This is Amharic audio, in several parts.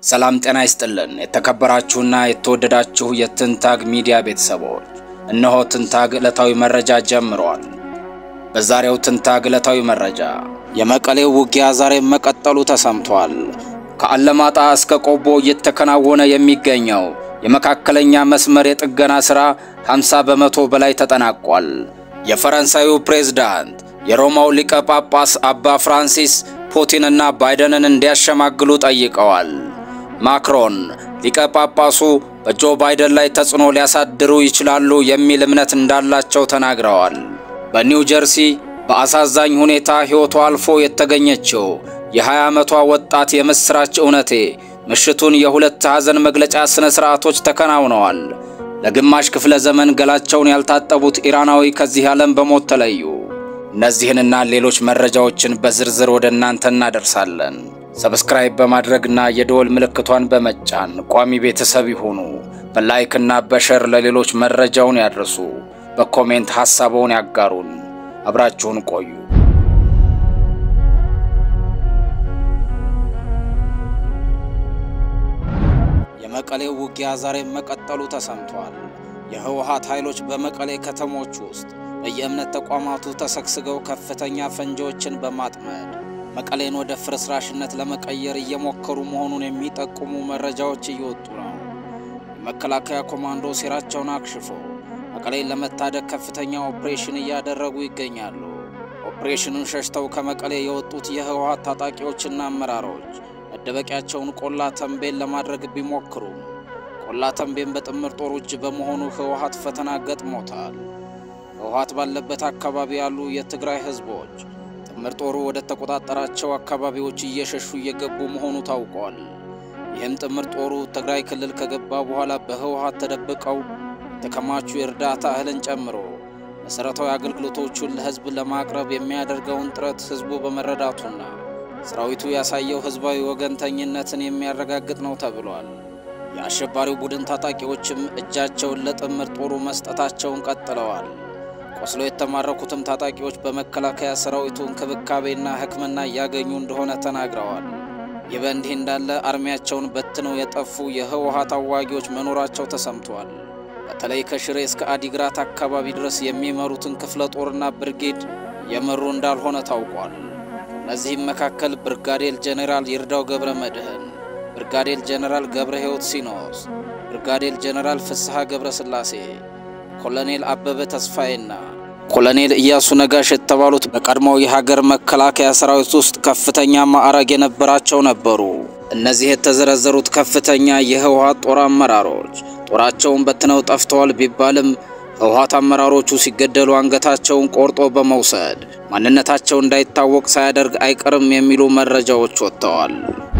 ሰላም ጤና ይስጥልን። የተከበራችሁና የተወደዳችሁ የትንታግ ሚዲያ ቤተሰቦች እነሆ ትንታግ ዕለታዊ መረጃ ጀምሯል። በዛሬው ትንታግ ዕለታዊ መረጃ የመቀሌው ውጊያ ዛሬም መቀጠሉ ተሰምቷል። ከአለማጣ እስከ ቆቦ እየተከናወነ የሚገኘው የመካከለኛ መስመር የጥገና ሥራ 50 በመቶ በላይ ተጠናቋል። የፈረንሳዩ ፕሬዝዳንት የሮማው ሊቀ ጳጳስ አባ ፍራንሲስ ፑቲንና ባይደንን እንዲያሸማግሉ ጠይቀዋል። ማክሮን ሊቀ ጳጳሱ በጆ ባይደን ላይ ተጽዕኖ ሊያሳድሩ ይችላሉ የሚል እምነት እንዳላቸው ተናግረዋል። በኒው ጀርሲ በአሳዛኝ ሁኔታ ሕይወቷ አልፎ የተገኘችው የ20 ዓመቷ ወጣት የምሥራች እውነቴ ምሽቱን የሁለት ሐዘን መግለጫ ሥነ ሥርዓቶች ተከናውነዋል። ለግማሽ ክፍለ ዘመን ገላቸውን ያልታጠቡት ኢራናዊ ከዚህ ዓለም በሞት ተለዩ። እነዚህንና ሌሎች መረጃዎችን በዝርዝር ወደ እናንተ እናደርሳለን። ሰብስክራይብ በማድረግና የደወል ምልክቷን በመጫን ቋሚ ቤተሰብ ይሁኑ። በላይክና በሸር ለሌሎች መረጃውን ያድርሱ። በኮሜንት ሐሳበውን ያጋሩን። አብራችሁን ቆዩ። የመቀሌው ውጊያ ዛሬም መቀጠሉ ተሰምቷል። የህወሓት ኃይሎች በመቀሌ ከተሞች ውስጥ በየእምነት ተቋማቱ ተሰግስገው ከፍተኛ ፈንጂዎችን በማጥመድ መቀሌን ወደ ፍርስራሽነት ለመቀየር እየሞከሩ መሆኑን የሚጠቁሙ መረጃዎች እየወጡ ነው። የመከላከያ ኮማንዶ ሴራቸውን አክሽፎ መቀሌን ለመታደግ ከፍተኛ ኦፕሬሽን እያደረጉ ይገኛሉ። ኦፕሬሽኑን ሸሽተው ከመቀሌ የወጡት የህወሓት ታጣቂዎችና አመራሮች መደበቂያቸውን ቆላ ተንቤን ለማድረግ ቢሞክሩም ቆላ ተንቤን በጥምር ጦሩ እጅ በመሆኑ ህወሓት ፈተና ገጥሞታል። ህወሓት ባለበት አካባቢ ያሉ የትግራይ ህዝቦች ጥምር ጦሩ ወደ ተቆጣጠራቸው አካባቢዎች እየሸሹ እየገቡ መሆኑ ታውቋል። ይህም ጥምር ጦሩ ትግራይ ክልል ከገባ በኋላ በህወሓት ተደብቀው የተከማቹ የእርዳታ እህልን ጨምሮ መሠረታዊ አገልግሎቶቹን ለህዝብ ለማቅረብ የሚያደርገውን ጥረት ህዝቡ በመረዳቱና ሰራዊቱ ያሳየው ህዝባዊ ወገንተኝነትን የሚያረጋግጥ ነው ተብሏል። የአሸባሪው ቡድን ታጣቂዎችም እጃቸውን ለጥምር ጦሩ መስጠታቸውን ቀጥለዋል። ቆስሎ የተማረኩትም ታጣቂዎች በመከላከያ ሰራዊቱ እንክብካቤና ሕክምና እያገኙ እንደሆነ ተናግረዋል። ይህ በእንዲህ እንዳለ አርሚያቸውን በትነው የጠፉ የህወሓት አዋጊዎች መኖራቸው ተሰምቷል። በተለይ ከሽሬ እስከ አዲግራት አካባቢ ድረስ የሚመሩትን ክፍለ ጦርና ብርጌድ የመሩ እንዳልሆነ ታውቋል። ከእነዚህም መካከል ብርጋዴር ጄኔራል ይርዳው ገብረ መድህን፣ ብርጋዴር ጄኔራል ገብረ ሕይወት ሲኖስ፣ ብርጋዴር ጄኔራል ፍስሐ ገብረ ሥላሴ ኮሎኔል አበበ ተስፋዬና ኮሎኔል ኢያሱ ነጋሽ የተባሉት በቀድሞው የሀገር መከላከያ ሰራዊት ውስጥ ከፍተኛ ማዕረግ የነበራቸው ነበሩ። እነዚህ የተዘረዘሩት ከፍተኛ የህወሓት ጦር አመራሮች ጦራቸውን በትነው ጠፍተዋል ቢባልም ህወሓት አመራሮቹ ሲገደሉ አንገታቸውን ቆርጦ በመውሰድ ማንነታቸው እንዳይታወቅ ሳያደርግ አይቀርም የሚሉ መረጃዎች ወጥተዋል።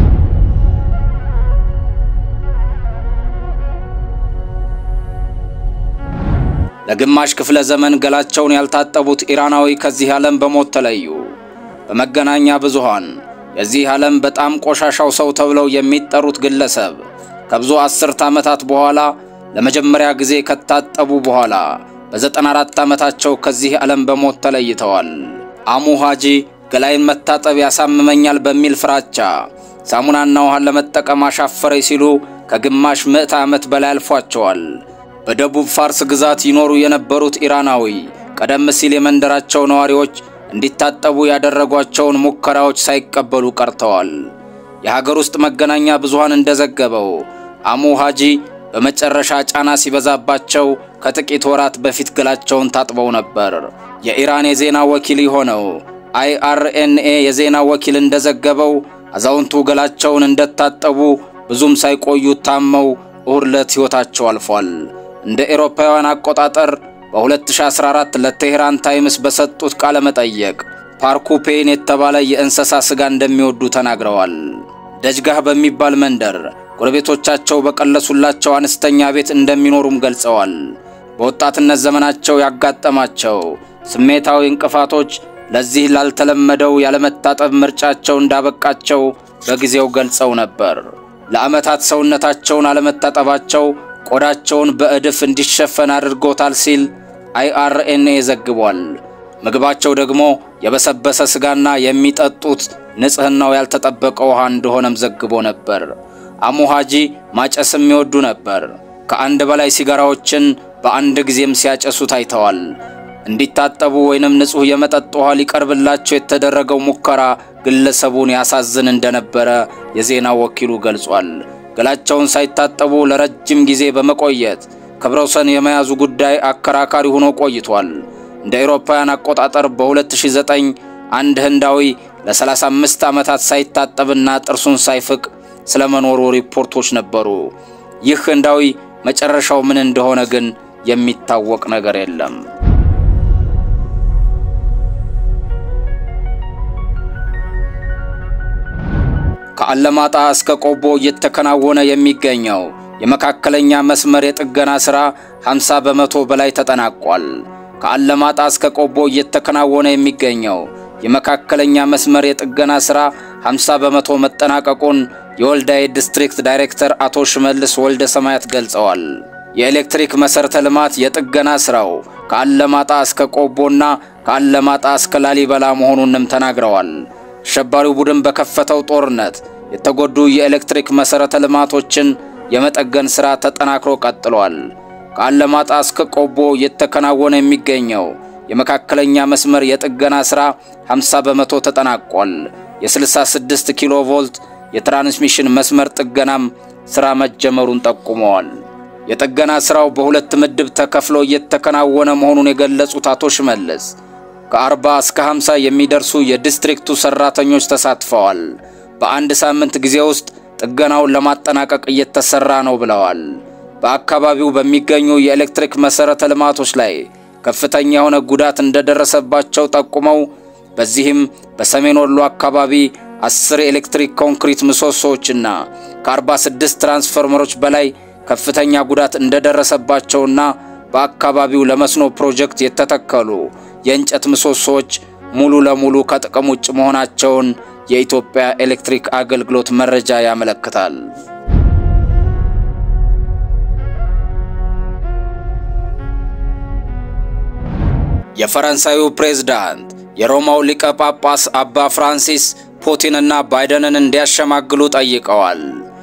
ለግማሽ ክፍለ ዘመን ገላቸውን ያልታጠቡት ኢራናዊ ከዚህ ዓለም በሞት ተለዩ። በመገናኛ ብዙሃን የዚህ ዓለም በጣም ቆሻሻው ሰው ተብለው የሚጠሩት ግለሰብ ከብዙ አስርት ዓመታት በኋላ ለመጀመሪያ ጊዜ ከታጠቡ በኋላ በ94 ዓመታቸው ከዚህ ዓለም በሞት ተለይተዋል። አሙ ሃጂ ገላይን መታጠብ ያሳምመኛል በሚል ፍራቻ ሳሙናና ውሃን ለመጠቀም አሻፈረኝ ሲሉ ከግማሽ ምዕተ ዓመት በላይ አልፏቸዋል። በደቡብ ፋርስ ግዛት ይኖሩ የነበሩት ኢራናዊ ቀደም ሲል የመንደራቸው ነዋሪዎች እንዲታጠቡ ያደረጓቸውን ሙከራዎች ሳይቀበሉ ቀርተዋል። የሀገር ውስጥ መገናኛ ብዙሃን እንደዘገበው አሙ ሃጂ በመጨረሻ ጫና ሲበዛባቸው ከጥቂት ወራት በፊት ገላቸውን ታጥበው ነበር። የኢራን የዜና ወኪል የሆነው አይአርኤንኤ የዜና ወኪል እንደዘገበው አዛውንቱ ገላቸውን እንደታጠቡ ብዙም ሳይቆዩ ታመው እሁድ ዕለት ሕይወታቸው አልፏል። እንደ ኤሮፓውያን አቆጣጠር በ2014 ለቴሄራን ታይምስ በሰጡት ቃለ መጠየቅ ፓርኩፔን የተባለ የእንስሳ ሥጋ እንደሚወዱ ተናግረዋል። ደጅጋህ በሚባል መንደር ጎረቤቶቻቸው በቀለሱላቸው አነስተኛ ቤት እንደሚኖሩም ገልጸዋል። በወጣትነት ዘመናቸው ያጋጠማቸው ስሜታዊ እንቅፋቶች ለዚህ ላልተለመደው ያለመታጠብ ምርጫቸው እንዳበቃቸው በጊዜው ገልጸው ነበር። ለዓመታት ሰውነታቸውን አለመታጠባቸው ቆዳቸውን በእድፍ እንዲሸፈን አድርጎታል ሲል አይአርኤንኤ ዘግቧል። ምግባቸው ደግሞ የበሰበሰ ሥጋና የሚጠጡት ንጽሕናው ያልተጠበቀ ውሃ እንደሆነም ዘግቦ ነበር። አሙሃጂ ማጨስም ይወዱ ነበር። ከአንድ በላይ ሲጋራዎችን በአንድ ጊዜም ሲያጨሱ ታይተዋል። እንዲታጠቡ ወይንም ንጹሕ የመጠጥ ውሃ ሊቀርብላቸው የተደረገው ሙከራ ግለሰቡን ያሳዝን እንደነበረ የዜና ወኪሉ ገልጿል። ገላቸውን ሳይታጠቡ ለረጅም ጊዜ በመቆየት ክብረ ወሰን የመያዙ ጉዳይ አከራካሪ ሆኖ ቆይቷል። እንደ አውሮፓውያን አቆጣጠር በ2009 አንድ ህንዳዊ ለ35 ዓመታት ሳይታጠብና ጥርሱን ሳይፍቅ ስለመኖሩ ሪፖርቶች ነበሩ። ይህ ህንዳዊ መጨረሻው ምን እንደሆነ ግን የሚታወቅ ነገር የለም። ከአለማጣ እስከ ቆቦ እየተከናወነ የሚገኘው የመካከለኛ መስመር የጥገና ሥራ 50 በመቶ በላይ ተጠናቋል። ከአለማጣ እስከ ቆቦ እየተከናወነ የሚገኘው የመካከለኛ መስመር የጥገና ሥራ 50 በመቶ መጠናቀቁን የወልዳይ ዲስትሪክት ዳይሬክተር አቶ ሽመልስ ወልደ ሰማያት ገልጸዋል። የኤሌክትሪክ መሠረተ ልማት የጥገና ሥራው ከአለማጣ እስከ ቆቦና ከአለማጣ እስከ ላሊበላ መሆኑንም ተናግረዋል። አሸባሪው ቡድን በከፈተው ጦርነት የተጎዱ የኤሌክትሪክ መሠረተ ልማቶችን የመጠገን ሥራ ተጠናክሮ ቀጥሏል። ከአለማጣ እስከ ቆቦ እየተከናወነ የሚገኘው የመካከለኛ መስመር የጥገና ሥራ 50 በመቶ ተጠናቋል። የ66 ኪሎ ቮልት የትራንስሚሽን መስመር ጥገናም ሥራ መጀመሩን ጠቁመዋል። የጥገና ሥራው በሁለት ምድብ ተከፍሎ እየተከናወነ መሆኑን የገለጹት አቶ ሽመልስ ከ40 እስከ 50 የሚደርሱ የዲስትሪክቱ ሠራተኞች ተሳትፈዋል። በአንድ ሳምንት ጊዜ ውስጥ ጥገናውን ለማጠናቀቅ እየተሰራ ነው ብለዋል። በአካባቢው በሚገኙ የኤሌክትሪክ መሠረተ ልማቶች ላይ ከፍተኛ የሆነ ጉዳት እንደደረሰባቸው ጠቁመው በዚህም በሰሜን ወሎ አካባቢ አስር የኤሌክትሪክ ኮንክሪት ምሰሶዎችና ከ46 ትራንስፎርመሮች በላይ ከፍተኛ ጉዳት እንደደረሰባቸውና በአካባቢው ለመስኖ ፕሮጀክት የተተከሉ የእንጨት ምሰሶዎች ሙሉ ለሙሉ ከጥቅም ውጭ መሆናቸውን የኢትዮጵያ ኤሌክትሪክ አገልግሎት መረጃ ያመለክታል። የፈረንሳዩ ፕሬዝዳንት የሮማው ሊቀ ጳጳስ አባ ፍራንሲስ ፑቲንና ባይደንን እንዲያሸማግሉ ጠይቀዋል።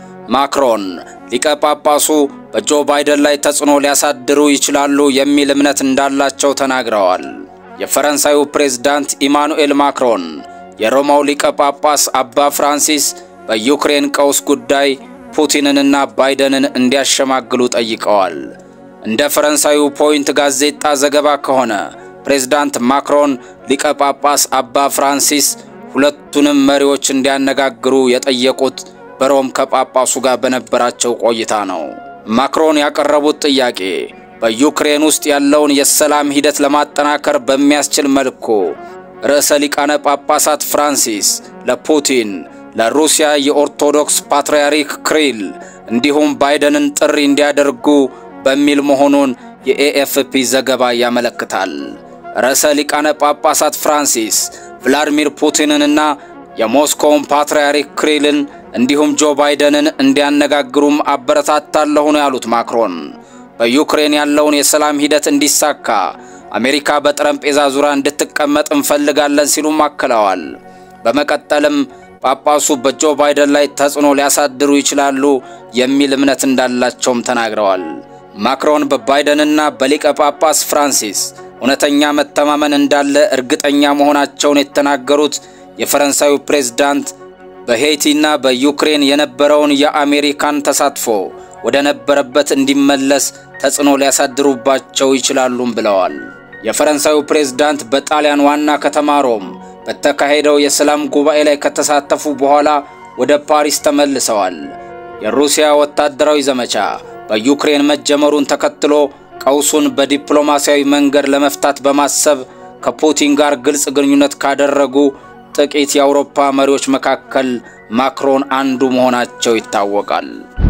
ማክሮን ሊቀ ጳጳሱ በጆ ባይደን ላይ ተጽዕኖ ሊያሳድሩ ይችላሉ የሚል እምነት እንዳላቸው ተናግረዋል። የፈረንሳዩ ፕሬዝዳንት ኢማኑኤል ማክሮን የሮማው ሊቀ ጳጳስ አባ ፍራንሲስ በዩክሬን ቀውስ ጉዳይ ፑቲንንና ባይደንን እንዲያሸማግሉ ጠይቀዋል። እንደ ፈረንሳዩ ፖይንት ጋዜጣ ዘገባ ከሆነ ፕሬዝዳንት ማክሮን ሊቀ ጳጳስ አባ ፍራንሲስ ሁለቱንም መሪዎች እንዲያነጋግሩ የጠየቁት በሮም ከጳጳሱ ጋር በነበራቸው ቆይታ ነው። ማክሮን ያቀረቡት ጥያቄ በዩክሬን ውስጥ ያለውን የሰላም ሂደት ለማጠናከር በሚያስችል መልኩ ርዕሰ ሊቃነ ጳጳሳት ፍራንሲስ ለፑቲን፣ ለሩሲያ የኦርቶዶክስ ፓትርያርክ ክሪል እንዲሁም ባይደንን ጥሪ እንዲያደርጉ በሚል መሆኑን የኤኤፍፒ ዘገባ ያመለክታል። ርዕሰ ሊቃነ ጳጳሳት ፍራንሲስ ቭላዲሚር ፑቲንንና የሞስኮውን ፓትርያርክ ክሪልን እንዲሁም ጆ ባይደንን እንዲያነጋግሩም አበረታታለሁ ነው ያሉት ማክሮን። በዩክሬን ያለውን የሰላም ሂደት እንዲሳካ አሜሪካ በጠረጴዛ ዙሪያ እንድትቀመጥ እንፈልጋለን ሲሉም አክለዋል። በመቀጠልም ጳጳሱ በጆ ባይደን ላይ ተጽዕኖ ሊያሳድሩ ይችላሉ የሚል እምነት እንዳላቸውም ተናግረዋል። ማክሮን በባይደንና በሊቀ ጳጳስ ፍራንሲስ እውነተኛ መተማመን እንዳለ እርግጠኛ መሆናቸውን የተናገሩት የፈረንሳዩ ፕሬዝዳንት በሄይቲና በዩክሬን የነበረውን የአሜሪካን ተሳትፎ ወደ ነበረበት እንዲመለስ ተጽዕኖ ሊያሳድሩባቸው ይችላሉም ብለዋል። የፈረንሳዩ ፕሬዝዳንት በጣሊያን ዋና ከተማ ሮም በተካሄደው የሰላም ጉባኤ ላይ ከተሳተፉ በኋላ ወደ ፓሪስ ተመልሰዋል። የሩሲያ ወታደራዊ ዘመቻ በዩክሬን መጀመሩን ተከትሎ ቀውሱን በዲፕሎማሲያዊ መንገድ ለመፍታት በማሰብ ከፑቲን ጋር ግልጽ ግንኙነት ካደረጉ ጥቂት የአውሮፓ መሪዎች መካከል ማክሮን አንዱ መሆናቸው ይታወቃል።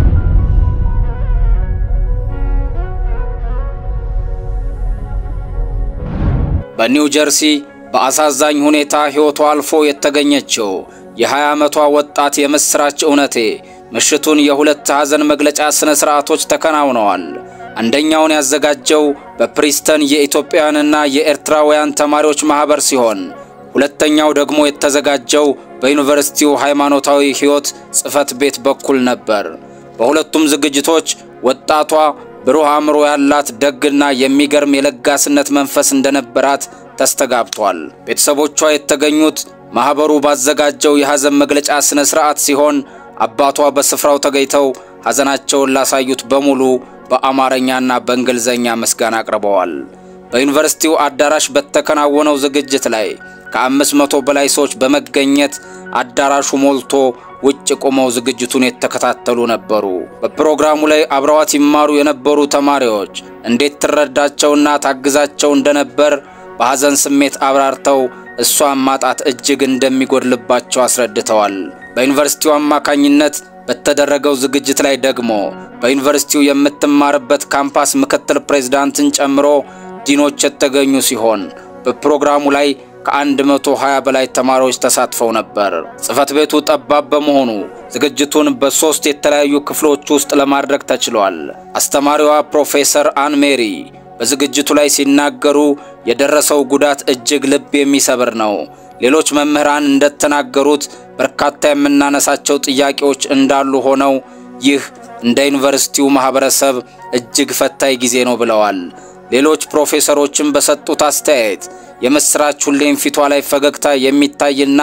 በኒው ጀርሲ በአሳዛኝ ሁኔታ ሕይወቷ አልፎ የተገኘችው የ20 ዓመቷ ወጣት የምሥራች እውነቴ ምሽቱን የሁለት ሐዘን መግለጫ ሥነ ሥርዓቶች ተከናውነዋል። አንደኛውን ያዘጋጀው በፕሪስተን የኢትዮጵያውያንና የኤርትራውያን ተማሪዎች ማኅበር ሲሆን ሁለተኛው ደግሞ የተዘጋጀው በዩኒቨርሲቲው ሃይማኖታዊ ሕይወት ጽሕፈት ቤት በኩል ነበር። በሁለቱም ዝግጅቶች ወጣቷ ብሩህ አእምሮ ያላት ደግና የሚገርም የለጋስነት መንፈስ እንደነበራት ተስተጋብቷል። ቤተሰቦቿ የተገኙት ማኅበሩ ባዘጋጀው የሐዘን መግለጫ ሥነ ሥርዓት ሲሆን አባቷ በስፍራው ተገኝተው ሐዘናቸውን ላሳዩት በሙሉ በአማርኛና በእንግሊዝኛ ምስጋና አቅርበዋል። በዩኒቨርሲቲው አዳራሽ በተከናወነው ዝግጅት ላይ ከአምስት መቶ በላይ ሰዎች በመገኘት አዳራሹ ሞልቶ ውጭ ቆመው ዝግጅቱን የተከታተሉ ነበሩ። በፕሮግራሙ ላይ አብረዋት ይማሩ የነበሩ ተማሪዎች እንዴት ትረዳቸውና ታግዛቸው እንደነበር በሐዘን ስሜት አብራርተው እሷን ማጣት እጅግ እንደሚጎድልባቸው አስረድተዋል። በዩኒቨርሲቲው አማካኝነት በተደረገው ዝግጅት ላይ ደግሞ በዩኒቨርሲቲው የምትማርበት ካምፓስ ምክትል ፕሬዝዳንትን ጨምሮ ዲኖች የተገኙ ሲሆን በፕሮግራሙ ላይ ከ120 በላይ ተማሪዎች ተሳትፈው ነበር። ጽሕፈት ቤቱ ጠባብ በመሆኑ ዝግጅቱን በሦስት የተለያዩ ክፍሎች ውስጥ ለማድረግ ተችሏል። አስተማሪዋ ፕሮፌሰር አን ሜሪ በዝግጅቱ ላይ ሲናገሩ የደረሰው ጉዳት እጅግ ልብ የሚሰብር ነው። ሌሎች መምህራን እንደተናገሩት በርካታ የምናነሳቸው ጥያቄዎች እንዳሉ ሆነው ይህ እንደ ዩኒቨርሲቲው ማህበረሰብ እጅግ ፈታኝ ጊዜ ነው ብለዋል። ሌሎች ፕሮፌሰሮችም በሰጡት አስተያየት የምስራች ሁሌም ፊቷ ላይ ፈገግታ የሚታይና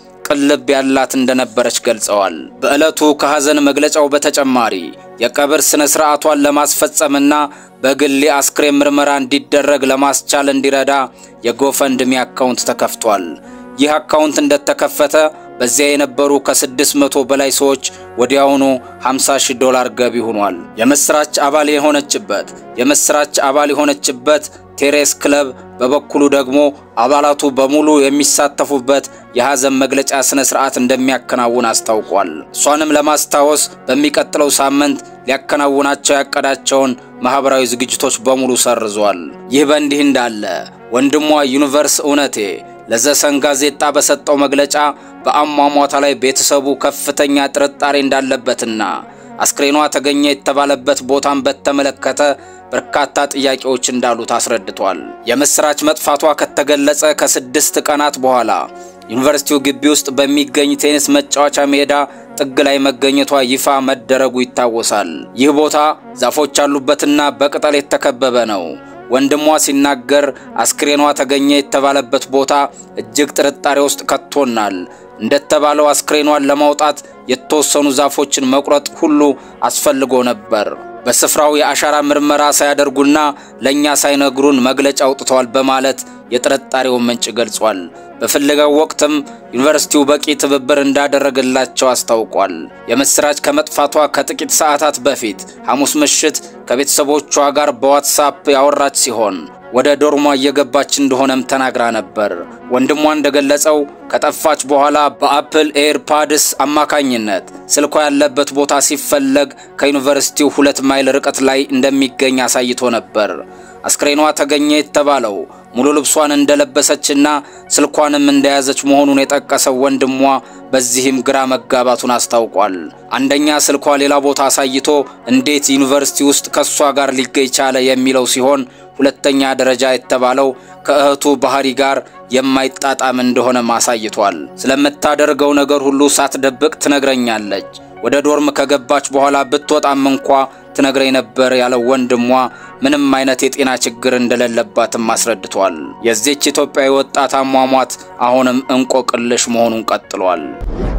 ቅልብ ያላት እንደነበረች ገልጸዋል። በዕለቱ ከሐዘን መግለጫው በተጨማሪ የቀብር ሥነ ሥርዓቷን ለማስፈጸምና በግል የአስክሬን ምርመራ እንዲደረግ ለማስቻል እንዲረዳ የጎፈንድሚ አካውንት ተከፍቷል። ይህ አካውንት እንደተከፈተ በዚያ የነበሩ ከስድስት መቶ በላይ ሰዎች ወዲያውኑ 50 ሺህ ዶላር ገቢ ሆኗል። የምስራች አባል የሆነችበት የምስራች አባል የሆነችበት ቴሬስ ክለብ በበኩሉ ደግሞ አባላቱ በሙሉ የሚሳተፉበት የሐዘን መግለጫ ሥነ ሥርዓት እንደሚያከናውን አስታውቋል። እሷንም ለማስታወስ በሚቀጥለው ሳምንት ሊያከናውናቸው ያቀዳቸውን ማኅበራዊ ዝግጅቶች በሙሉ ሰርዟል። ይህ በእንዲህ እንዳለ ወንድሟ ዩኒቨርስ እውነቴ ለዘሰን ጋዜጣ በሰጠው መግለጫ በአሟሟቷ ላይ ቤተሰቡ ከፍተኛ ጥርጣሬ እንዳለበትና አስክሬኗ ተገኘ የተባለበት ቦታን በተመለከተ በርካታ ጥያቄዎች እንዳሉት አስረድቷል። የምስራች መጥፋቷ ከተገለጸ ከስድስት ቀናት በኋላ ዩኒቨርሲቲው ግቢ ውስጥ በሚገኝ ቴኒስ መጫወቻ ሜዳ ጥግ ላይ መገኘቷ ይፋ መደረጉ ይታወሳል። ይህ ቦታ ዛፎች ያሉበትና በቅጠል የተከበበ ነው። ወንድሟ ሲናገር አስክሬኗ ተገኘ የተባለበት ቦታ እጅግ ጥርጣሬ ውስጥ ከቶናል። እንደተባለው አስክሬኗን ለማውጣት የተወሰኑ ዛፎችን መቁረጥ ሁሉ አስፈልጎ ነበር። በስፍራው የአሻራ ምርመራ ሳያደርጉና ለእኛ ሳይነግሩን መግለጫ አውጥተዋል በማለት የጥርጣሬውን ምንጭ ገልጿል። በፍለጋው ወቅትም ዩኒቨርሲቲው በቂ ትብብር እንዳደረገላቸው አስታውቋል። የምስራች ከመጥፋቷ ከጥቂት ሰዓታት በፊት ሐሙስ ምሽት ከቤተሰቦቿ ጋር በዋትሳፕ ያወራች ሲሆን ወደ ዶርሟ እየገባች እንደሆነም ተናግራ ነበር። ወንድሟ እንደገለጸው ከጠፋች በኋላ በአፕል ኤርፓድስ አማካኝነት ስልኳ ያለበት ቦታ ሲፈለግ ከዩኒቨርሲቲው ሁለት ማይል ርቀት ላይ እንደሚገኝ አሳይቶ ነበር። አስክሬኗ ተገኘ የተባለው ሙሉ ልብሷን እንደለበሰችና ስልኳንም እንደያዘች መሆኑን የጠቀሰው ወንድሟ በዚህም ግራ መጋባቱን አስታውቋል። አንደኛ ስልኳ ሌላ ቦታ አሳይቶ እንዴት ዩኒቨርሲቲ ውስጥ ከሷ ጋር ሊገኝ ቻለ የሚለው ሲሆን ሁለተኛ ደረጃ የተባለው ከእህቱ ባህሪ ጋር የማይጣጣም እንደሆነ ማሳይቷል። ስለምታደርገው ነገር ሁሉ ሳትደብቅ ትነግረኛለች። ወደ ዶርም ከገባች በኋላ ብትወጣም እንኳ ትነግረኝ ነበር ያለው ወንድሟ ምንም አይነት የጤና ችግር እንደሌለባትም አስረድቷል። የዚህች ኢትዮጵያዊ ወጣት አሟሟት አሁንም እንቆቅልሽ መሆኑን ቀጥሏል።